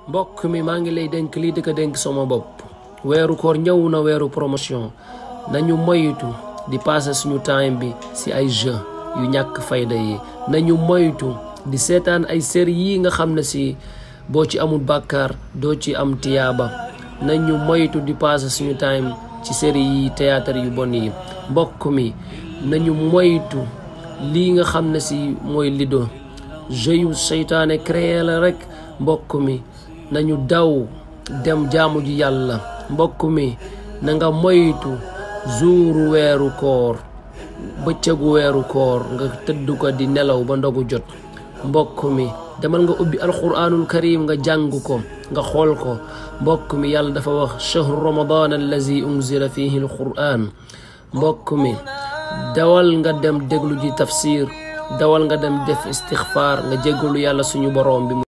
mbokk mi maa ngi lay dénk lii di ko dénk sama bopp weeru koor ñëw na weeru promotion nañu moytu di passé suñu time bi si ay jeu yu ñàkk fayda yi nañu moytu di seetaan ay série yi nga xam ne si boo ci amul bàkkaar doo ci am tiyaaba nañu moytu di passé suñu time ci série yi théâtre yu bon yi mbokk mi nañu moytu lii nga xam ne si mooy lido jeu yu seytaane créé la rek mbokk mi nañu daw dem jaamu ji yàlla mbokk mi na nga moytu zuuru weeru koor bëccëgu weeru koor nga tëdd ko di nelaw ba ndogu jot mbokk mi demal nga ubbi alquranul karim nga jàng ko nga xool ko mbokk mi yàlla dafa wax chahru ramadan allazi unzila fihi alquran mbokk mi dawal nga dem déglu ji tafsir dawal nga dem def istixfaar nga jéggalu yàlla suñu boroom bi